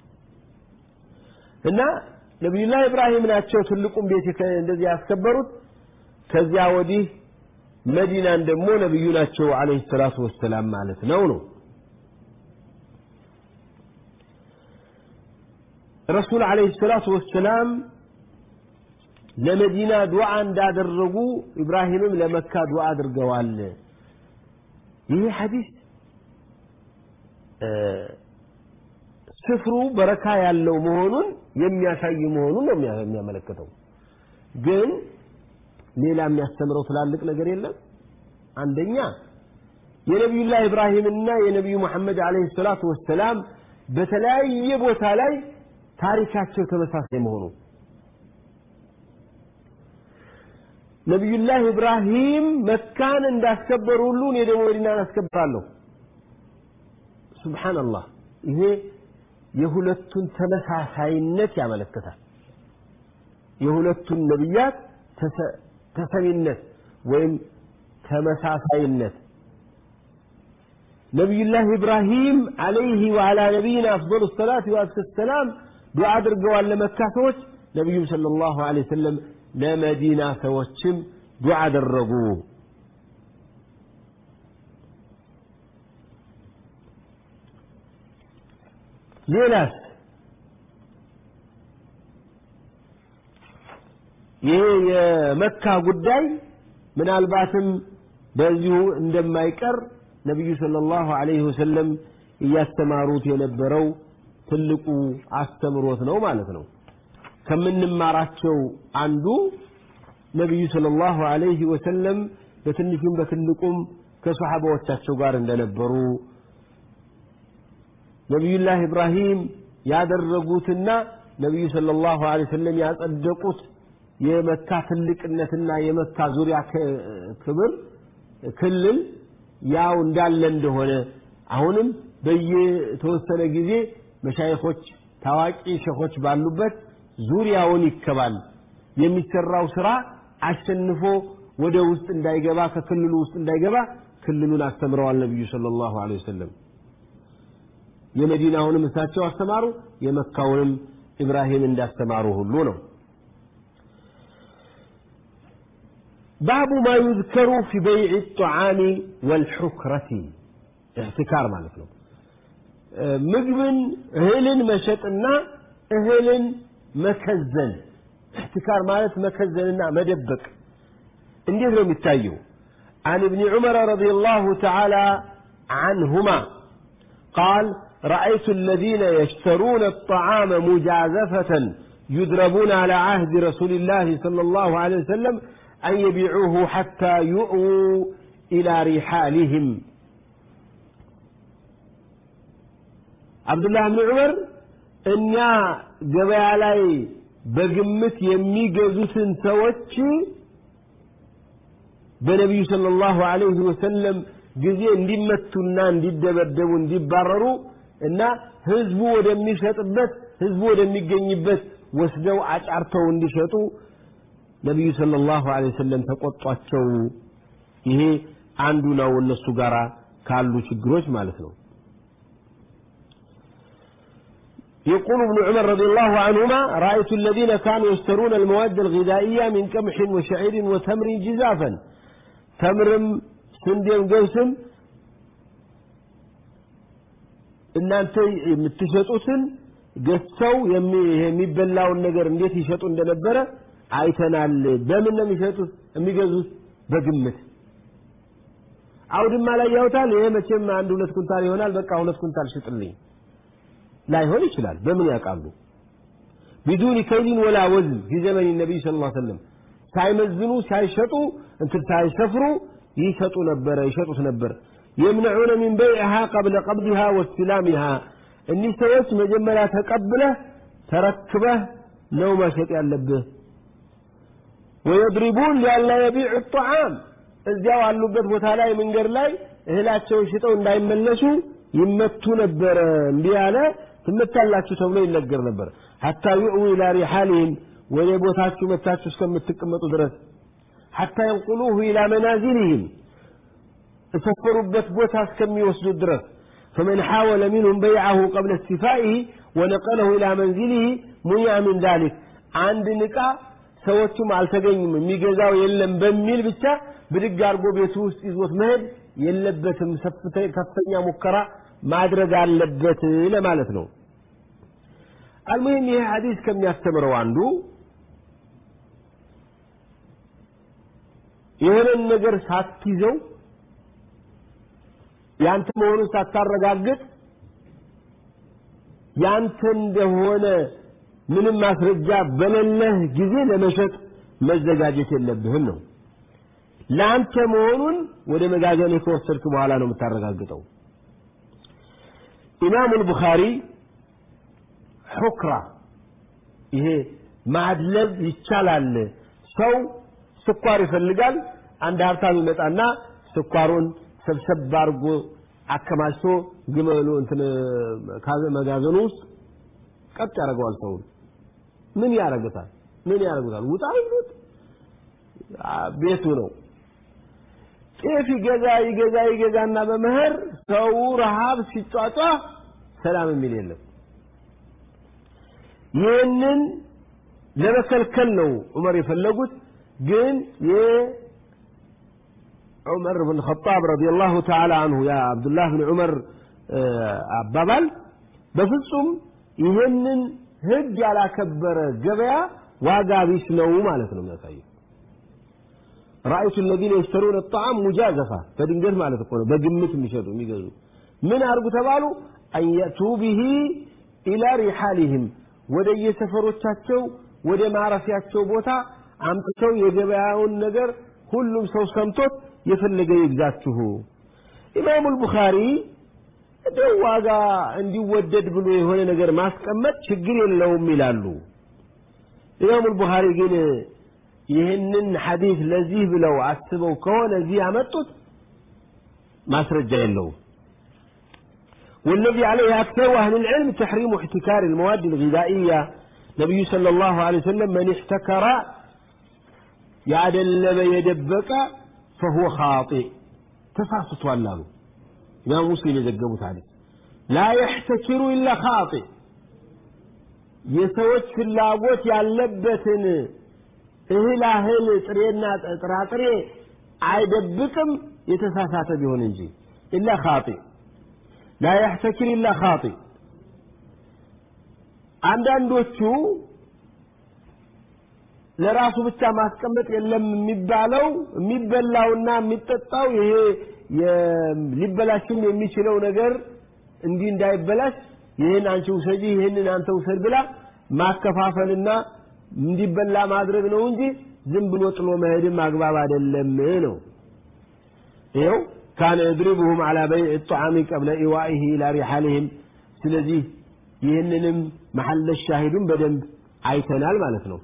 እና ነቢዩላህ ኢብራሂም ናቸው ትልቁን ቤት እንደዚህ ያስከበሩት ከዚያ ወዲህ መዲናን ደግሞ ነቢዩ ናቸው አለይሂ ሰላቱ ወሰላም ማለት ነው ነው ረሱል አለይሂ ሰላቱ ወሰላም ለመዲና ዱዓ እንዳደረጉ ኢብራሂምም ለመካ ዱዓ አድርገዋል ይህ ሐዲስ ስፍሩ በረካ ያለው መሆኑን የሚያሳይ መሆኑን ነው የሚያመለክተው ግን ሌላ የሚያስተምረው ትላልቅ ነገር የለም አንደኛ የነቢዩላህ ኢብራሂምና የነቢዩ መሐመድ አለይሂ ሰላቱ ወሰላም በተለያየ ቦታ ላይ ታሪካቸው ተመሳሳይ መሆኑ ነቢዩላህ ኢብራሂም መካን እንዳስከበሩ ሁሉ እኔ ደግሞ መዲናን አስከብራለሁ ሱብሓነላህ ይሄ የሁለቱን ተመሳሳይነት ያመለክታል የሁለቱን ነቢያት ተሰሚነት ወይም ተመሳሳይነት ነቢዩላህ ኢብራሂም አለይህ ወዓላ ነቢይና አፍضل الصلاة وأزكى السلام ዱዓ አድርገዋል ለመካ ሰዎች ነቢዩም صلى الله عليه وسلم ለመዲና ሰዎችም ዱዓ አደረጉ ሌላስ ይሄ የመካ ጉዳይ ምናልባትም በዚሁ እንደማይቀር ነቢዩ ሰለላሁ ዐለይሂ ወሰለም እያስተማሩት የነበረው ትልቁ አስተምሮት ነው ማለት ነው ከምንማራቸው አንዱ ነቢዩ ሰለላሁ ዐለይሂ ወሰለም በትንሹም በትልቁም ከሰሓባዎቻቸው ጋር እንደነበሩ ነቢዩላህ ኢብራሂም ያደረጉትና ነቢዩ ሰለላሁ ዐለይሂ ወሰለም ያጸደቁት የመካ ትልቅነትና የመካ ዙሪያ ክብር ክልል ያው እንዳለ እንደሆነ አሁንም በየተወሰነ ጊዜ መሻይኾች ታዋቂ ሸኾች ባሉበት ዙሪያውን ይከባል የሚሰራው ስራ አሸንፎ ወደ ውስጥ እንዳይገባ ከክልሉ ውስጥ እንዳይገባ ክልሉን አስተምረዋል ነቢዩ ሰለላሁ ዐለይሂ ወሰለም የመዲናውንም እሳቸው አስተማሩ የመካውንም ኢብራሂም እንዳስተማሩ ሁሉ ነው باب ما يذكر في بيع الطعام والحكرة احتكار ማለት ነው ምግብን እህልን መሸጥና እህልን መከዘን احتكار ማለት መከዘንና መደበቅ እንዴት ነው የሚታየው عن ابن عمر رضي الله تعالى عنهما قال رأيت الذين يشترون الطعام مجازفة يدربون على عهد رسول الله صلى الله عليه وسلم أن يبيعوه حتى يؤووا إلى رحالهم عبد الله بن عمر እኛ ገበያ ላይ በግምት የሚገዙትን ሰዎች በነቢዩ ሰለላሁ ዐለይሂ ወሰለም ጊዜ እንዲመቱና እንዲደበደቡ እንዲባረሩ እና ህዝቡ ወደሚሸጥበት ህዝቡ ወደሚገኝበት ወስደው አጫርተው እንዲሸጡ ነቢዩ ሰለላሁ ዐለይሂ ወሰለም ተቆጧቸው ይሄ አንዱ ነው እነሱ ጋር ካሉ ችግሮች ማለት ነው يقول ابن عمر رضي الله عنهما رأيت الذين كانوا يشترون المواد الغذائية من قمح وشعير وتمر جزافا تمرم سندم قوسم እናንተ የምትሸጡትን ገዝተው የሚበላውን ነገር እንዴት ይሸጡ እንደነበረ አይተናል በምን ነው የሚሸጡት የሚገዙት በግምት አውድማ ላይ ያውታል ይሄ መቼም አንድ ሁለት ኩንታል ይሆናል በቃ ሁለት ኩንታል ሽጥልኝ ላይሆን ይችላል በምን ያውቃሉ ቢዱን ከይሊን ወላ ወዝን ፊ ዘመን ነቢይ ስለ ላ ሰለም ሳይመዝኑ ሳይሸጡ እንትን ሳይሰፍሩ ይሸጡ ነበረ ይሸጡት ነበር የምነዑነ ሚን በይዕሃ ቀብለ ቀብድሃ ወስትላሚሃ እኒህ ሰዎች መጀመሪያ ተቀብለህ ተረክበህ ነው መሸጥ ያለብህ ወየድሪቡን ሊያላ የቢዑ ጣዓም እዚያው አሉበት ቦታ ላይ መንገድ ላይ እህላቸውን ሽጠው እንዳይመለሱ ይመቱ ነበረ እምቢ ያለ ትመታላችሁ ተብሎ ይነገር ነበር ሐታ ዩዕዊ ኢላ ሪሓሊህም ወደ ቦታችሁ መታችሁ እስከምትቀመጡ ድረስ ሐታ የንቁሉሁ ኢላ መናዚልህም እሰፈሩበት ቦታ እስከሚወስዱት ድረስ فمن حاول منهم بيعه قبل استيفائه ونقله إلى منزله منع من ذلك عند نقا ሰዎቹም አልተገኙም የሚገዛው የለም በሚል ብቻ ብድግ አድርጎ ቤቱ ውስጥ ይዞት መሄድ የለበትም ከፍተኛ ሙከራ ማድረግ አለበት ለማለት ነው አልሙሂም ይሄ ሐዲስ ከሚያስተምረው አንዱ የሆነን ነገር ሳትይዘው ያንተ መሆኑን ሳታረጋግጥ ያንተ እንደሆነ ምንም ማስረጃ በሌለህ ጊዜ ለመሸጥ መዘጋጀት የለብህም ነው ለአንተ መሆኑን ወደ መጋዘን ከወሰድክ በኋላ ነው የምታረጋግጠው ኢማሙ ልቡኻሪ ሑክራ ይሄ ማድለብ ይቻላል ሰው ስኳር ይፈልጋል አንድ ሀብታም ይመጣና ስኳሩን ሰብሰብ አድርጎ አከማችቶ ግመሉ እንትን መጋዘኑ ውስጥ ቀጥ ያደርገዋል ሰውን ምን ያደርጉታል ምን ያደርጉታል ውጣ ይሉት ቤቱ ነው ጤፍ ይገዛ ይገዛ ይገዛና በመኸር ሰው ረሃብ ሲጫጫ ሰላም የሚል የለም ይህንን ለመከልከል ነው ዑመር የፈለጉት ግን የዑመር ብን ኸጣብ ረዲየላሁ ተዓላ አንሁ ያ አብዱላህ ብን ዑመር አባባል በፍጹም ይህንን ህግ ያላከበረ ገበያ ዋጋ ቢስ ነው ማለት ነው የሚያሳየው رأيت الذين يشترون الطعام مجازفة فدنجت ማለት እኮ ነው በግምት የሚሸጡ የሚገዙ ምን አርጉ ተባሉ أن يأتوا به إلى رحالهم ወደ የሰፈሮቻቸው ወደ ማረፊያቸው ቦታ አምጥተው የገበያውን ነገር ሁሉም ሰው ሰምቶት የፈለገ ይግዛችሁ ኢማሙ አልቡኻሪ እንደው ዋጋ እንዲወደድ ብሎ የሆነ ነገር ማስቀመጥ ችግር የለውም ይላሉ ኢማሙ አልቡኻሪ ግን ይህንን ሐዲስ ለዚህ ብለው አስበው ከሆነ እዚህ ያመጡት ማስረጃ የለውም والذي عليه أكثر أهل العلم تحريم احتكار المواد الغذائية نبي صلى الله عليه وسلم من احتكر يعدلب يدبك فهو خاطئ تفاسط والله إمام مسلم يزقبوا عليه لا يحتكر إلا خاطئ የሰዎች ፍላጎት ያለበትን እህል አህል ጥሬና ጥራጥሬ አይደብቅም የተሳሳተ ቢሆን እንጂ ኢላ ኻጢ ላ ያሕተኪር ኢላ ኻጢ አንዳንዶቹ ለራሱ ብቻ ማስቀመጥ የለም የሚባለው የሚበላውና የሚጠጣው ይሄ ሊበላሽም የሚችለው ነገር እንዲህ እንዳይበላሽ ይህን አንቺ ውሰጂ ይህንን አንተ ውሰድ ብላ ማከፋፈልና እንዲበላ ማድረግ ነው እንጂ ዝም ብሎ ጥሎ መሄድም አግባብ አይደለም ነው ይኸው ካነ የድሪቡሁም አላ በይዕ ጣዓሚ ቀብለ ኢዋኢህ ኢላ ሪሓልህም ስለዚህ ይህንንም መሐለ ሻሂዱን በደንብ አይተናል ማለት ነው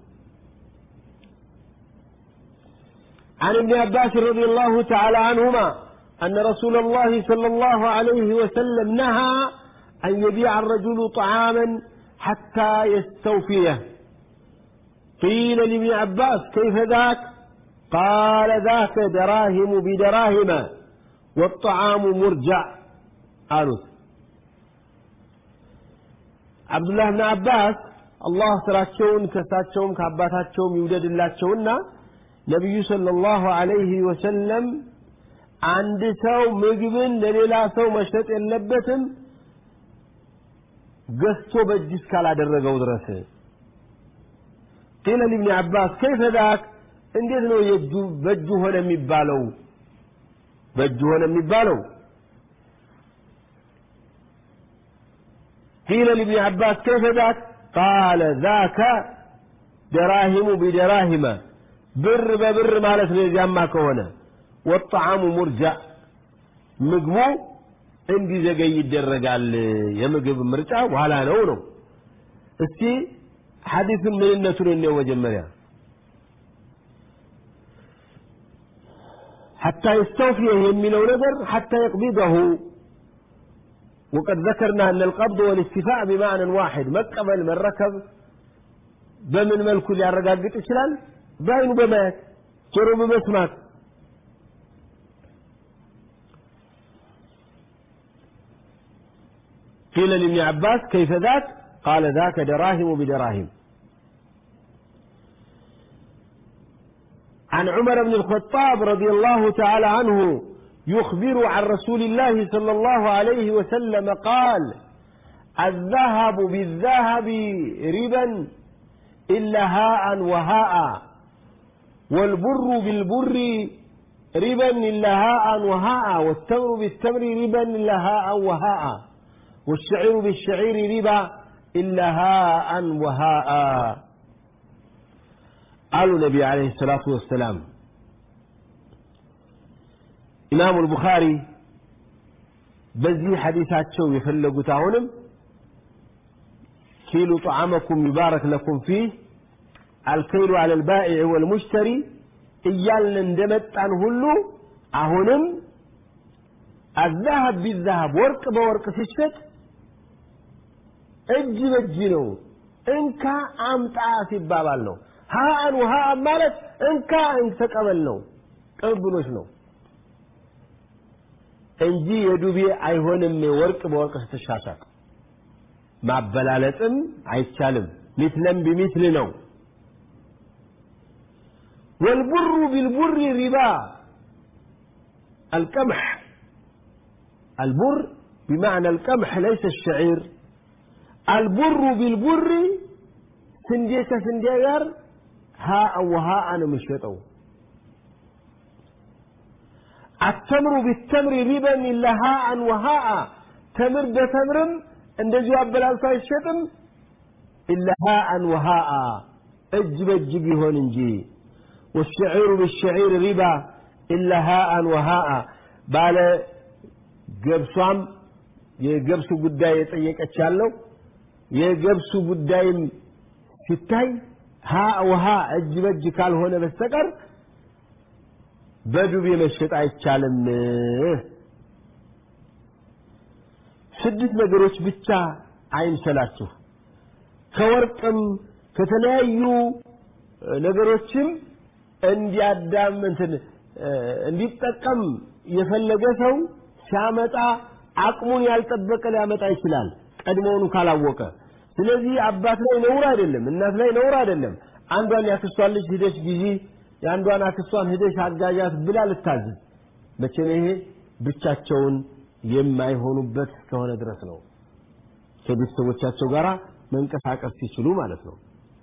عن ابن عباس رضي الله تعالى عنهما أن رسول الله صلى الله عليه وسلم نهى أن يبيع الرجل طعاما حتى يستوفيه قيل لابن عباس كيف ذاك قال ذاك دراهم بدراهم والطعام مرجع قالوا عبد الله بن عباس الله ስራቸውን ከሳቸውም ከአባታቸውም ይውደድላቸውና ነቢዩ ሰለላሁ ዐለይሂ ወሰለም አንድ ሰው ምግብን ለሌላ ሰው መሸጥ የለበትም ገዝቶ በእጅ እስካላደረገው ድረስ ቂለ ሊብኒ አባስ ከይፈ ዛክ እንዴት ነው የእጁ በእጁ ሆነ የሚባለው በእጁ ሆነ የሚባለው ቂለ ሊብኒ አባስ ከይፈ ዛክ ቃለ ዛከ ደራሂሙ ቢደራሂመ ብር በብር ማለት ነው የዚያማ ከሆነ ወጣዓሙ ሙርጃዕ ምግቡ እንዲዘገይ ይደረጋል የምግብ ምርጫ በኋላ ነው ነው እስቲ ሐዲስን ምንነቱን እንየው መጀመሪያ حتى يستوفي يمينه نذر حتى يقبضه وقد ذكرنا أن القبض والاستيفاء بمعنى واحد مقبل من ركب بمن ملكو اللي الرقاقة إسلال باين بمات جرو بمسمات قيل لابن عباس كيف ذاك قال ذاك دراهم بدراهم عن عمر بن الخطاب رضي الله تعالى عنه يخبر عن رسول الله صلى الله عليه وسلم قال الذهب بالذهب ربا إلا هاء وهاء والبر بالبر ربا إلا هاء وهاء والتمر بالتمر ربا إلا هاء وهاء والشعير بالشعير ربا إلا هاء وهاء قالوا النبي عليه الصلاة والسلام إمام البخاري بزي حديثات شو يفلقوا تاونم كيلو طعامكم يبارك لكم فيه الكيل على البائع والمشتري إيال اندمت عن هلو أهونم الذهب بالذهب ورق بورق تشفت እጅ በእጅ ነው እንካ አምጣ ሲባባል ነው ሀአን ውሃአን ማለት እንካ ተቀበል ነው ቅብብሎች ነው እንጂ የዱቤ አይሆንም ወርቅ በወርቅ ስትሻሻጥ ማበላለጥም አይቻልም ሚትለም ቢሚትል ነው والبر بالبر ربا القمح البر بمعنى القمح ليس الشعير البر بالبر ስንዴ ከስንዴ ጋር ሀአ ወሀአ ነው የሚሸጠው አተምሩ ቢተምሪ ሪበን ኢላ ሀአን ወሀአ ተምር በተምርም እንደዚሁ አበላልቶ አይሸጥም ኢላ ሀአን ወሀአ እጅ በእጅ ቢሆን እንጂ والشعير بالشعير ربا إلا هاء وهاء ባለ ገብሷም የገብሱ ጉዳይ የጠየቀች ያለው የገብሱ ጉዳይም ሲታይ ሀ ውሃ እጅ በእጅ ካልሆነ በስተቀር በዱቤ መሸጥ አይቻልም ስድስት ነገሮች ብቻ አይምሰላችሁ ከወርቅም ከተለያዩ ነገሮችም እንዲያዳም እንትን እንዲጠቀም የፈለገ ሰው ሲያመጣ አቅሙን ያልጠበቀ ሊያመጣ ይችላል ቀድሞውኑ ካላወቀ ስለዚህ አባት ላይ ነውር አይደለም እናት ላይ ነውር አይደለም አንዷን ያክስቷን ልጅ ሂደሽ ጊዜ የአንዷን አክስቷን ሂደሽ አጋዣት ብላ ልታዝዝ መቼም ይሄ ብቻቸውን የማይሆኑበት እስከሆነ ድረስ ነው ከቤተሰቦቻቸው ጋር መንቀሳቀስ ሲችሉ ማለት ነው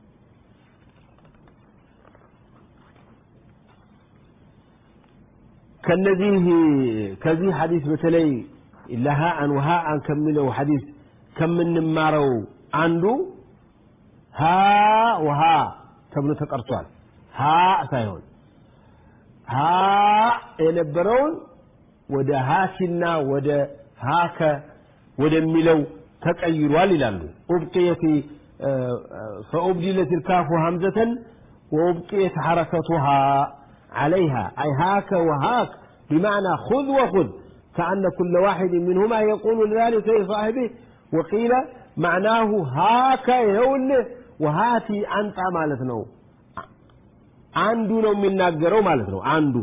ከነዚህ ከዚህ ሐዲስ በተለይ ለሃአን ወሃአን ከሚለው ሐዲስ ከምንማረው አንዱ ሀ ውሃ ተብሎ ተቀርቷል ሀ ሳይሆን ሀ የነበረውን ወደ ሀሲና ወደ ሀከ ወደሚለው ተቀይሯል ይላሉ ኡብቅየት فأبدلت الكاف همزة وأبقيت حركتها عليها أي هاك وهاك بمعنى خذ وخذ كأن كل واحد منهما يقول ذلك لصاحبه وقيل معناه هاك يهول وهاتي أنت مالتنا አንዱ ነው የሚናገረው ማለት ነው አንዱ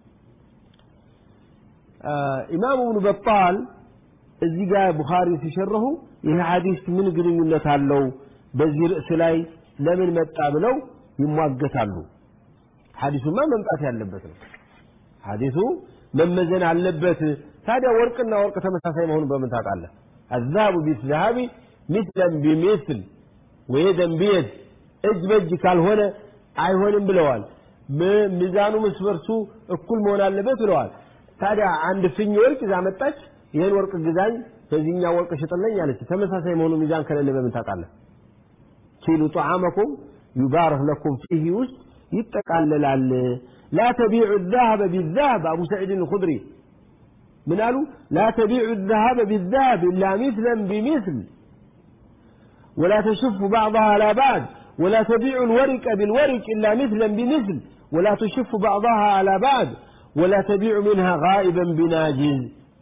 ኢማም እብኑ በጣል እዚህ ጋር ቡኻሪ ሲሸረሁ ይህ ሐዲስ ምን ግንኙነት አለው በዚህ ርዕስ ላይ ለምን መጣ ብለው ይሟገታሉ ሐዲሱማ መምጣት ያለበት ነው ሐዲሱ መመዘን አለበት ታዲያ ወርቅና ወርቅ ተመሳሳይ መሆኑን በምን ታውቃለህ الذهب بالذهب مثلا بمثل ويدا بيد እጅ በእጅ ካልሆነ አይሆንም ብለዋል ሚዛኑ መስበርሱ እኩል መሆን አለበት ብለዋል ታዲያ አንድ ፍኝ ወርቅ ይዛ መጣች ይህን ወርቅ ግዛኝ በዚህኛው ወርቅ ሽጥልኝ አለች ተመሳሳይ መሆኑ ሚዛን ከሌለ በምን ታውቃለህ ኪሉ ጣዓመኩም ዩባረክ ለኩም ፊህ ውስጥ ይጠቃለላል لا تبيع الذهب بالذهب أبو سعيد الخدري من قالوا لا تبيع الذهب بالذهب إلا مثلا بمثل ولا تشف بعضها على بعض ولا تبيع الورق بالورق إلا مثلا بمثل ولا تشف بعضها على بعض ولا تبيع منها غائبا بناجز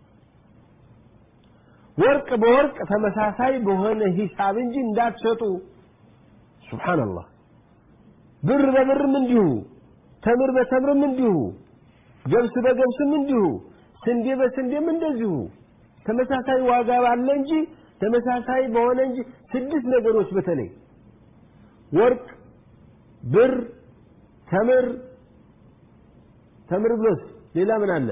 ወርቅ በወርቅ ተመሳሳይ በሆነ ሂሳብ እንጂ እንዳትሸጡ ሱብሓነላህ ብር በብርም እንዲሁ ተምር በተምርም እንዲሁ ገብስ በገብስም እንዲሁ ስንዴ በስንዴም እንደዚሁ ተመሳሳይ ዋጋ ባለ እንጂ ተመሳሳይ በሆነ እንጂ ስድስት ነገሮች በተለይ ወርቅ ብር ተምር ተምር ብሎስ ሌላ ምን አለ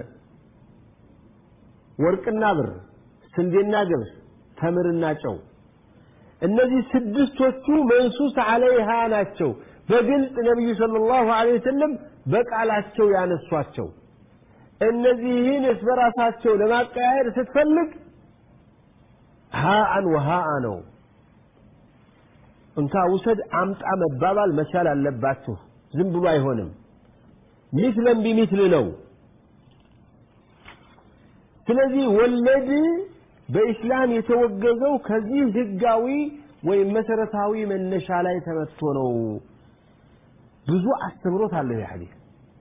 ወርቅና ብር ስንዴና ገብስ ተምርና ጨው እነዚህ ስድስቶቹ መንሱስ አለይሃ ናቸው በግልጽ ነቢዩ ሰለላሁ ዐለይሂ ወሰለም በቃላቸው ያነሷቸው እነዚህን እስ በራሳቸው ለማቀያየር ስትፈልግ ሃአን ወሃአ ነው እንካ ውሰድ አምጣ መባባል መቻል አለባችሁ ዝም ብሎ አይሆንም ሚስለን ቢሚስል ነው ስለዚህ ወለድ በኢስላም የተወገዘው ከዚህ ህጋዊ ወይም መሰረታዊ መነሻ ላይ ተመትቶ ነው ብዙ አስተምሮት አለው ይህ ሐዲስ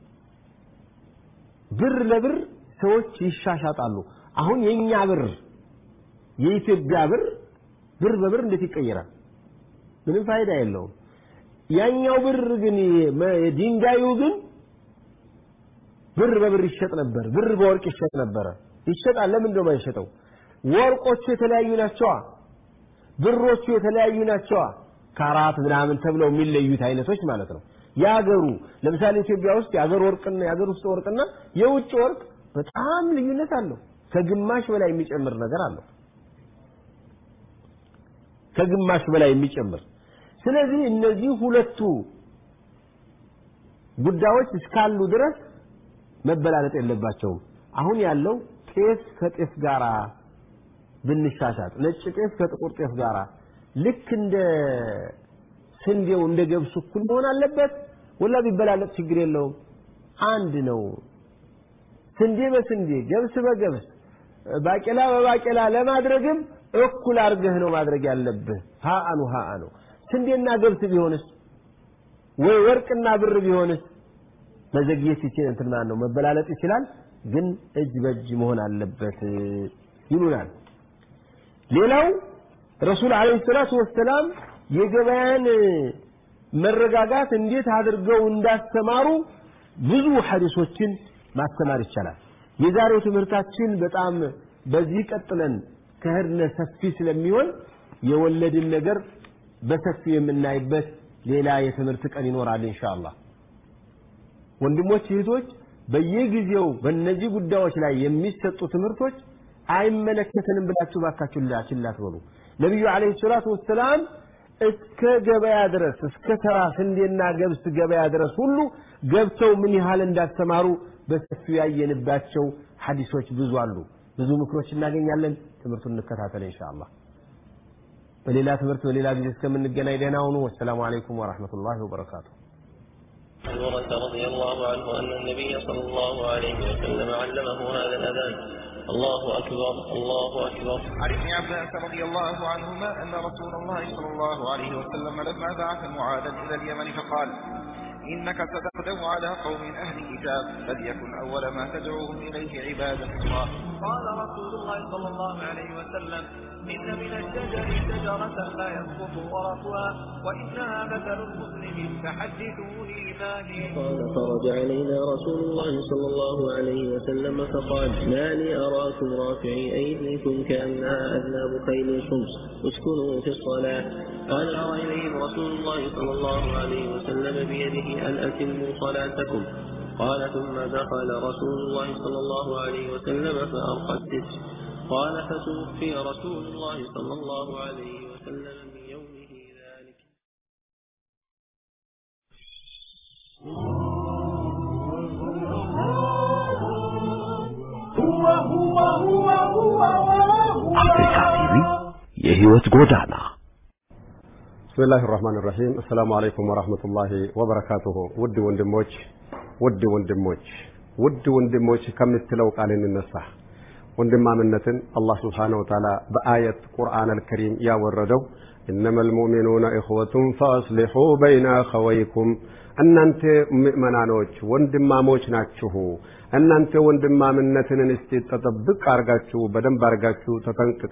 ብር ለብር ሰዎች ይሻሻጣሉ አሁን የኛ ብር የኢትዮጵያ ብር ብር በብር እንዴት ይቀየራል ምንም ፋይዳ የለውም ያኛው ብር ግን ድንጋዩ ግን ብር በብር ይሸጥ ነበር ብር በወርቅ ይሸጥ ነበረ ይሸጣል ለምን ነው የማይሸጠው ወርቆቹ የተለያዩ ናቸዋ ብሮቹ የተለያዩ ናቸዋ ካራት ምናምን ተብለው የሚለዩት አይነቶች ማለት ነው የአገሩ ለምሳሌ ኢትዮጵያ ውስጥ የአገር ወርቅና የአገር ውስጥ ወርቅና የውጭ ወርቅ በጣም ልዩነት አለው ከግማሽ በላይ የሚጨምር ነገር አለው ከግማሽ በላይ የሚጨምር ስለዚህ እነዚህ ሁለቱ ጉዳዮች እስካሉ ድረስ መበላለጥ የለባቸውም አሁን ያለው ጤፍ ከጤፍ ጋራ ብንሻሻጥ ነጭ ጤፍ ከጥቁር ጤፍ ጋራ ልክ እንደ ስንዴው እንደ ገብሱ እኩል መሆን አለበት ወላ ቢበላለጥ ችግር የለውም አንድ ነው ስንዴ በስንዴ ገብስ በገብስ ባቄላ በባቄላ ለማድረግም እኩል አድርገህ ነው ማድረግ ያለብህ ሀአኑ ሀአኑ ስንዴና ገብስ ቢሆንስ ወይ ወርቅና ብር ቢሆንስ መዘግየት ይችላል እንትን ማለት ነው መበላለጥ ይችላል ግን እጅ በእጅ መሆን አለበት ይሉናል ሌላው ረሱል አለይሂ ሰላቱ ወሰላም የገበያን መረጋጋት እንዴት አድርገው እንዳስተማሩ ብዙ ሐዲሶችን ማስተማር ይቻላል የዛሬው ትምህርታችን በጣም በዚህ ቀጥለን ከህድነ ሰፊ ስለሚሆን የወለድን ነገር በሰፊው የምናይበት ሌላ የትምህርት ቀን ይኖራል ኢንሻአላህ ወንድሞች እህቶች በየጊዜው በእነዚህ ጉዳዮች ላይ የሚሰጡ ትምህርቶች አይመለከተንም ብላችሁ ባካችሁ ችላ አትበሉ ነቢዩ አለይሂ ሰላቱ ወሰላም እስከ ገበያ ድረስ እስከ ተራ ስንዴና ገብስ ገበያ ድረስ ሁሉ ገብተው ምን ያህል እንዳስተማሩ በሰፊው ያየንባቸው ሐዲሶች ብዙ አሉ ብዙ ምክሮች እናገኛለን ትምህርቱን እንከታተል ኢንሻአላህ በሌላ ትምህርት በሌላ ጊዜ እስከምንገናኝ ደህና ሁኑ ወሰላሙ አለይኩም ወራህመቱላሂ ወበረካቱ عمرة رضي الله عنه أن النبي صلى الله عليه وسلم علمه هذا الأذان الله أكبر الله أكبر عن ابن عباس رضي الله عنهما أن رسول الله صلى الله عليه وسلم لما بعث معاذا إلى اليمن فقال إنك ستغدو على قوم أهل كتاب فليكن أول ما تدعوهم إليه عبادة الله قال رسول الله صلى الله عليه وسلم إن من الشجر شجرة لا يسقط ورقها وإنها مثل المسلم فحدثوني ما هي قال خرج علينا رسول الله صلى الله عليه وسلم فقال ما لي أراكم رافعي أيديكم كأنها أذناب خيل شمس اسكنوا في الصلاة قال أرى إليهم رسول الله صلى الله عليه وسلم بيده أن أتموا صلاتكم قال ثم دخل رسول الله صلى الله عليه وسلم فأرقى الستر قال فتوفي رسول الله صلى الله عليه وسلم من يومه ذلك አፍሪካ ቲቪ የህይወት ጎዳና ብስሚላህ ራህማን ራሂም አሰላሙ አለይኩም ወራህመቱላሂ ወበረካቱሁ ውድ ወንድሞች ውድ ወንድሞች ውድ ወንድሞች ከምትለው ቃል እንነሳ። ወንድማምነትን አላህ ስብሓነሁ ወተዓላ በአየት ቁርአን አልከሪም ያወረደው ኢነመል ሙእሚኑነ ኢኽወቱን ፈአስሊሑ በይነ አኸወይኩም እናንተ ምእመናኖች ወንድማሞች ናችሁ። እናንተ ወንድማምነትን እስቲ ተጠብቅ አርጋችሁ በደንብ አርጋችሁ ተጠንቅቅ